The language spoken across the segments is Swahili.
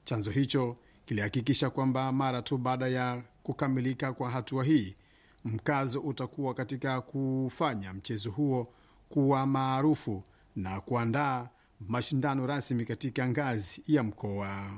Chanzo hicho kilihakikisha kwamba mara tu baada ya kukamilika kwa hatua hii, mkazo utakuwa katika kufanya mchezo huo kuwa maarufu na kuandaa mashindano rasmi katika ngazi ya mkoa.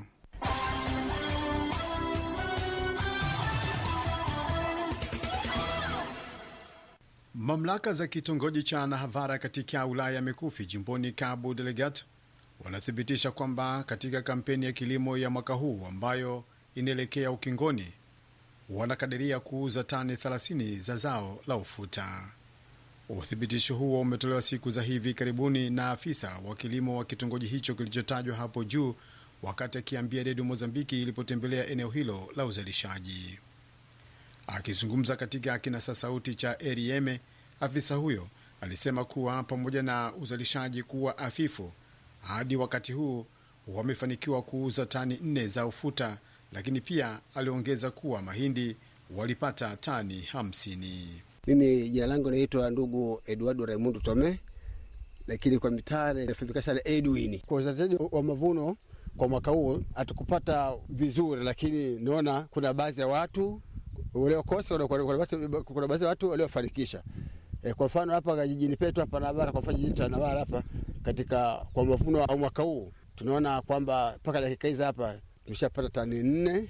Mamlaka za kitongoji cha Nahavara katika wilaya ya Mikufi jimboni Cabo Delgado wanathibitisha kwamba katika kampeni ya kilimo ya mwaka huu ambayo inaelekea ukingoni, wanakadiria kuuza tani 30 za zao la ufuta. Uthibitisho huo umetolewa siku za hivi karibuni na afisa wa kilimo wa kitongoji hicho kilichotajwa hapo juu, wakati akiambia redio Mozambiki ilipotembelea eneo hilo la uzalishaji. Akizungumza katika kinasa sauti cha Erieme, afisa huyo alisema kuwa pamoja na uzalishaji kuwa afifu, hadi wakati huu wamefanikiwa kuuza tani nne za ufuta, lakini pia aliongeza kuwa mahindi walipata tani hamsini. Mimi jina langu naitwa ndugu Eduardo Raimundo Tome, lakini kwa mitare nafahamika sana Edwin. Kwa uzalishaji wa mavuno kwa mwaka huu hatukupata vizuri, lakini naona kuna baadhi ya watu waliokosa, kuna baadhi ya watu waliofanikisha. E, kwa mfano hapa jijini petu hapa Navara, kwa mfano jijini cha Navara hapa katika kwa mavuno wa mwaka huu tunaona kwamba mpaka dakika hizi hapa tumeshapata tani nne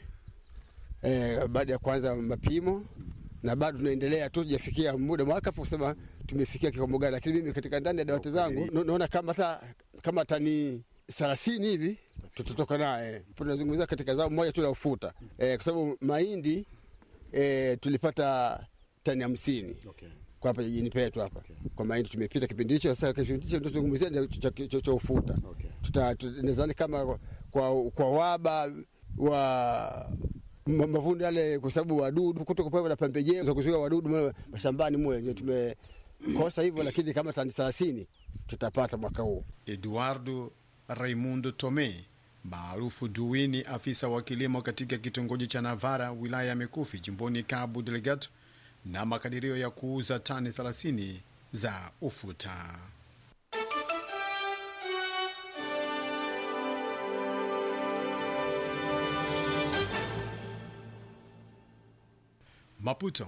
e, baada ya kuanza mapimo na bado tunaendelea tu, tujafikia muda mwaka kusema tumefikia kikomo gani, lakini mimi katika ndani ya dawati zangu naona kama hata kama tani thelathini hivi tutatoka naye. Tunazungumzia katika zao moja tu la ufuta e, kwa sababu mahindi e, tulipata tani hamsini Okay. kwa hapa jijini petu hapa okay. Kwa mahindi tumepita kipindi hicho. Sasa kipindi hicho tunazungumzia ndio cha- cha cha ufuta Okay. tuta tu- nadhani kama kwa, kwa waba wa ma- mavuno yale, kwa sababu wadudu kutoka pale na pembejeo za kuzuia wadudu mle mashambani mule ndio tumekosa hivyo, lakini kama tani thelathini tutapata mwaka huu. Eduardo Raimundo Tome maarufu Duwini, afisa wa kilimo katika kitongoji cha Navara, wilaya ya Mikufi, jimboni Cabo Delgado, na makadirio ya kuuza tani 30 za ufuta. Maputo.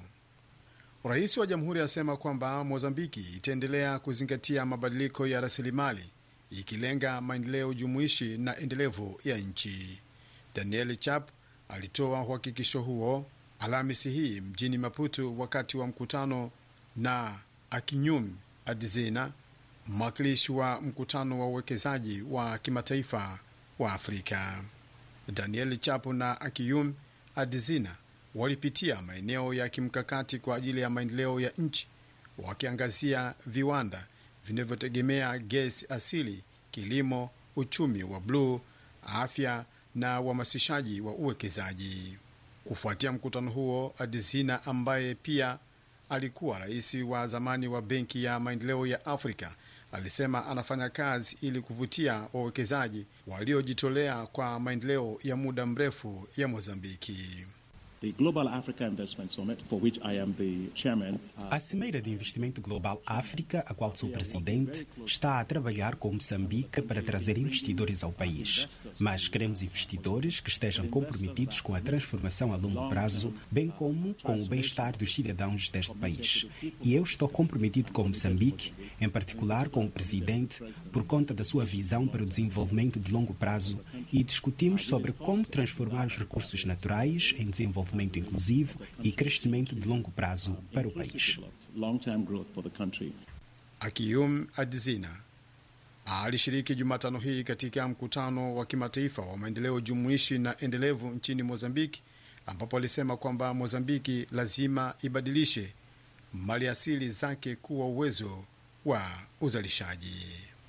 Rais wa jamhuri asema kwamba Mozambiki itaendelea kuzingatia mabadiliko ya rasilimali ikilenga maendeleo jumuishi na endelevu ya nchi. Daniel Chap alitoa uhakikisho huo Alhamisi hii mjini Maputo wakati wa mkutano na Akinyum Adzena, mwakilishi wa mkutano wa uwekezaji wa kimataifa wa Afrika. Daniel Chapo na Akiyum Adzina walipitia maeneo ya kimkakati kwa ajili ya maendeleo ya nchi, wakiangazia viwanda vinavyotegemea gesi asili, kilimo, uchumi wa bluu, afya na uhamasishaji wa uwekezaji. Kufuatia mkutano huo, Adzina ambaye pia alikuwa rais wa zamani wa Benki ya Maendeleo ya Afrika alisema anafanya kazi ili kuvutia wawekezaji waliojitolea kwa maendeleo ya muda mrefu ya Mozambiki. The Global Africa Investment Summit, for which I am the chairman, uh, A Cimeira de Investimento Global África, a qual sou presidente, está a trabalhar com Moçambique para trazer investidores ao país. Mas queremos investidores que estejam comprometidos com a transformação a longo prazo, bem como com o bem-estar dos cidadãos deste país. E eu estou comprometido com Moçambique, em particular com o presidente, por conta da sua visão para o desenvolvimento de longo prazo e discutimos sobre como transformar os recursos naturais em desenvolvimento inclusivo e crescimento de longo prazo para o país. long-term growth for the country. Akiyum Adzina alishiriki Jumatano hii katika mkutano wa kimataifa wa maendeleo jumuishi na endelevu nchini Mozambiki, ambapo alisema kwamba Mozambiki lazima ibadilishe maliasili zake kuwa uwezo wa uzalishaji.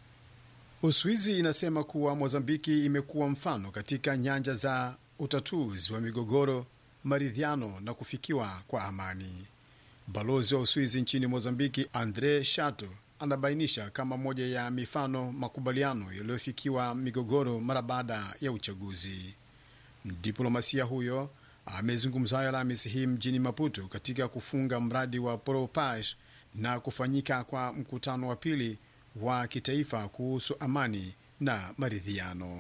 Uswizi inasema kuwa Mozambiki imekuwa mfano katika nyanja za utatuzi wa migogoro, maridhiano na kufikiwa kwa amani. Balozi wa Uswizi nchini Mozambiki, Andre Shato, anabainisha kama moja ya mifano makubaliano yaliyofikiwa migogoro mara baada ya uchaguzi. Diplomasia huyo amezungumza hayo Alhamisi hii mjini Maputo katika kufunga mradi wa Propage na kufanyika kwa mkutano wa pili wa kitaifa kuhusu amani na maridhiano.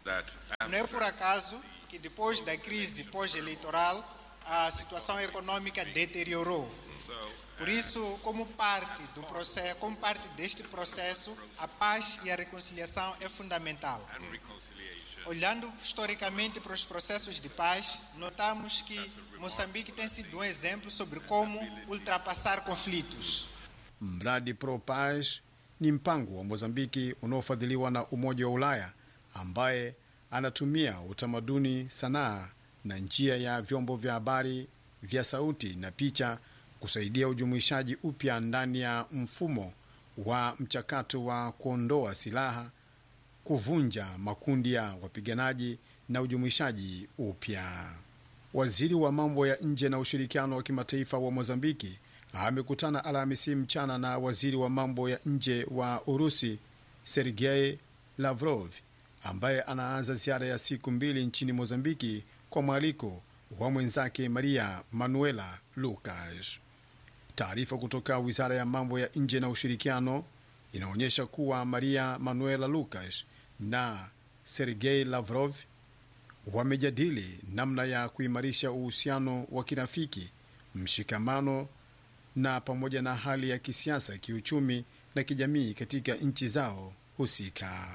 that Não é por acaso que depois da crise pós-eleitoral a situação econômica deteriorou. Por isso, como parte do processo, como parte deste processo, a paz e a reconciliação é fundamental. Olhando historicamente para os processos de paz, notamos que Moçambique tem sido um exemplo sobre como ultrapassar conflitos. Mradi Pro Paz ni mpango wa Mozambiki unaofadhiliwa na Umoja wa Ulaya ambaye anatumia utamaduni, sanaa na njia ya vyombo vya habari vya sauti na picha kusaidia ujumuishaji upya ndani ya mfumo wa mchakato wa kuondoa silaha, kuvunja makundi ya wapiganaji na ujumuishaji upya. Waziri wa mambo ya nje na ushirikiano wa kimataifa wa Mozambiki amekutana Alhamisi mchana na waziri wa mambo ya nje wa Urusi Sergei Lavrov ambaye anaanza ziara ya siku mbili nchini Mozambiki kwa mwaliko wa mwenzake Maria Manuela Lucas. Taarifa kutoka wizara ya mambo ya nje na ushirikiano inaonyesha kuwa Maria Manuela Lucas na Sergei Lavrov wamejadili namna ya kuimarisha uhusiano wa kirafiki, mshikamano na pamoja na hali ya kisiasa, kiuchumi na kijamii katika nchi zao husika.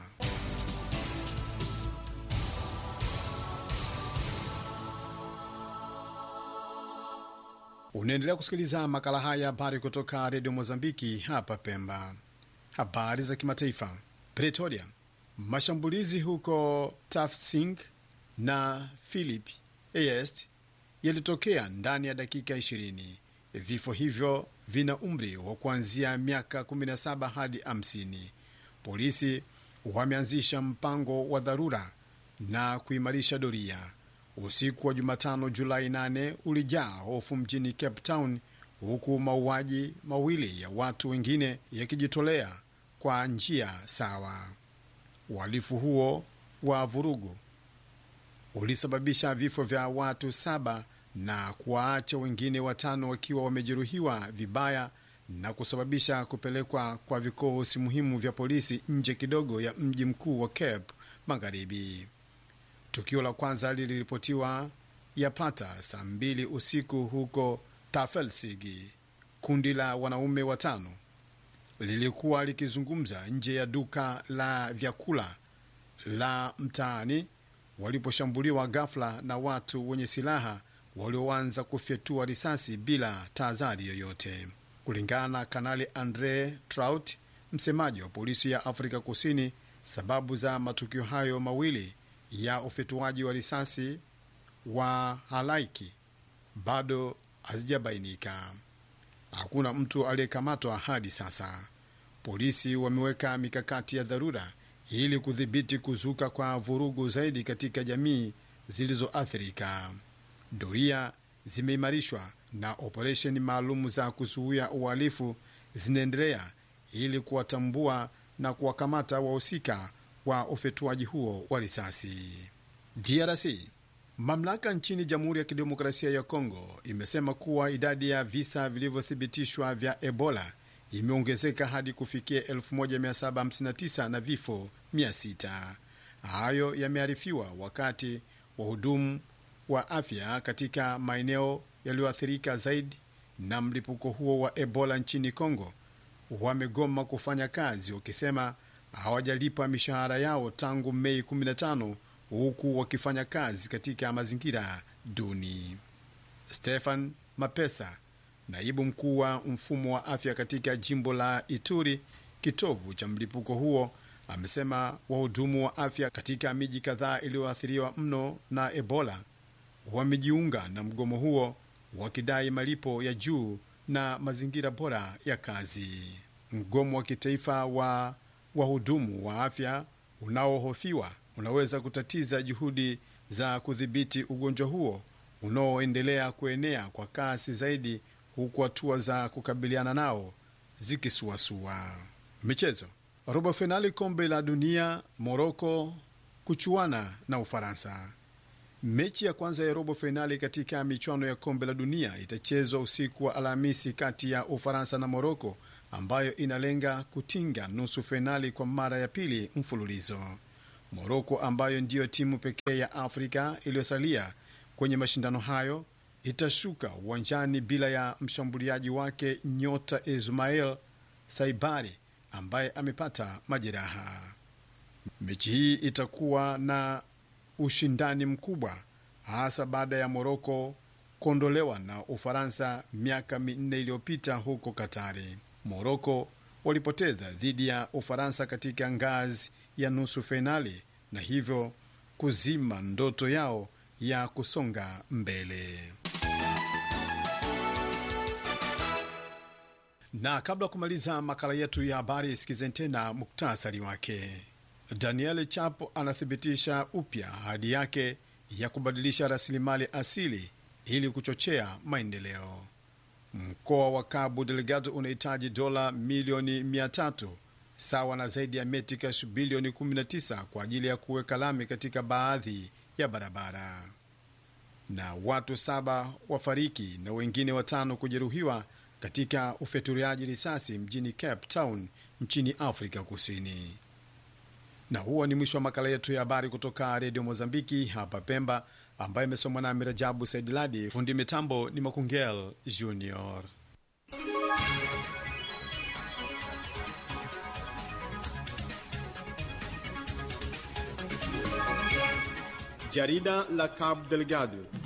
Unaendelea kusikiliza makala haya habari kutoka redio Mozambiki hapa Pemba. Habari za kimataifa. Pretoria, mashambulizi huko Tafsing na Philip Est yalitokea ndani ya dakika 20. Vifo hivyo vina umri wa kuanzia miaka 17 hadi 50. Polisi wameanzisha mpango wa dharura na kuimarisha doria. Usiku wa Jumatano Julai 8 ulijaa hofu mjini Cape Town, huku mauaji mawili ya watu wengine yakijitolea kwa njia sawa. Uhalifu huo wa vurugu ulisababisha vifo vya watu saba na kuwaacha wengine watano wakiwa wamejeruhiwa vibaya na kusababisha kupelekwa kwa vikosi muhimu vya polisi nje kidogo ya mji mkuu wa Cape Magharibi. Tukio la kwanza liliripotiwa yapata saa mbili usiku huko Tafelsigi. Kundi la wanaume watano lilikuwa likizungumza nje ya duka la vyakula la mtaani waliposhambuliwa ghafla na watu wenye silaha walioanza kufyatua risasi bila tahadhari yoyote. Kulingana na Kanali Andre Trout, msemaji wa polisi ya Afrika Kusini, sababu za matukio hayo mawili ya ufyatuaji wa risasi wa halaiki bado hazijabainika. Hakuna mtu aliyekamatwa hadi sasa. Polisi wameweka mikakati ya dharura ili kudhibiti kuzuka kwa vurugu zaidi katika jamii zilizoathirika. Doria zimeimarishwa na operesheni maalum za kuzuia uhalifu zinaendelea ili kuwatambua na kuwakamata wahusika wa ufyatuaji huo wa risasi. DRC. Mamlaka nchini Jamhuri ya Kidemokrasia ya Kongo imesema kuwa idadi ya visa vilivyothibitishwa vya Ebola imeongezeka hadi kufikia 1759 na vifo 600. Hayo yamearifiwa wakati wahudumu wa afya katika maeneo yaliyoathirika zaidi na mlipuko huo wa Ebola nchini Kongo wamegoma kufanya kazi wakisema hawajalipa mishahara yao tangu Mei 15 huku wakifanya kazi katika mazingira duni. Stefan Mapesa, naibu mkuu wa mfumo wa afya katika jimbo la Ituri, kitovu cha mlipuko huo, amesema wahudumu wa afya katika miji kadhaa iliyoathiriwa mno na Ebola wamejiunga na mgomo huo wakidai malipo ya juu na mazingira bora ya kazi. Mgomo wa kitaifa wa wahudumu wa afya unaohofiwa unaweza kutatiza juhudi za kudhibiti ugonjwa huo unaoendelea kuenea kwa kasi zaidi, huku hatua za kukabiliana nao zikisuasua. Michezo. Robo fainali kombe la dunia, Moroko kuchuana na Ufaransa. Mechi ya kwanza ya robo fainali katika michuano ya kombe la dunia itachezwa usiku wa Alhamisi kati ya Ufaransa na Moroko, ambayo inalenga kutinga nusu fainali kwa mara ya pili mfululizo. Moroko ambayo ndiyo timu pekee ya Afrika iliyosalia kwenye mashindano hayo itashuka uwanjani bila ya mshambuliaji wake nyota Ismail Saibari ambaye amepata majeraha. Mechi hii itakuwa na ushindani mkubwa hasa baada ya Moroko kuondolewa na Ufaransa miaka minne iliyopita huko Katari. Moroko walipoteza dhidi ya Ufaransa katika ngazi ya nusu fainali na hivyo kuzima ndoto yao ya kusonga mbele. Na kabla ya kumaliza makala yetu ya habari, sikizeni tena muktasari wake. Daniel Chapo anathibitisha upya ahadi yake ya kubadilisha rasilimali asili ili kuchochea maendeleo. Mkoa wa Cabo Delgado unahitaji dola milioni 300 sawa na zaidi ya metikash bilioni 19 kwa ajili ya kuweka lami katika baadhi ya barabara. Na watu saba wafariki na wengine watano kujeruhiwa katika ufyatuliaji risasi mjini Cape Town nchini Afrika Kusini. Na huo ni mwisho wa makala yetu ya habari kutoka redio Mozambiki hapa Pemba, ambayo imesomwa na Mirajabu Saidiladi. Fundi mitambo ni Makungel Junior. Jarida la Cabo Delgado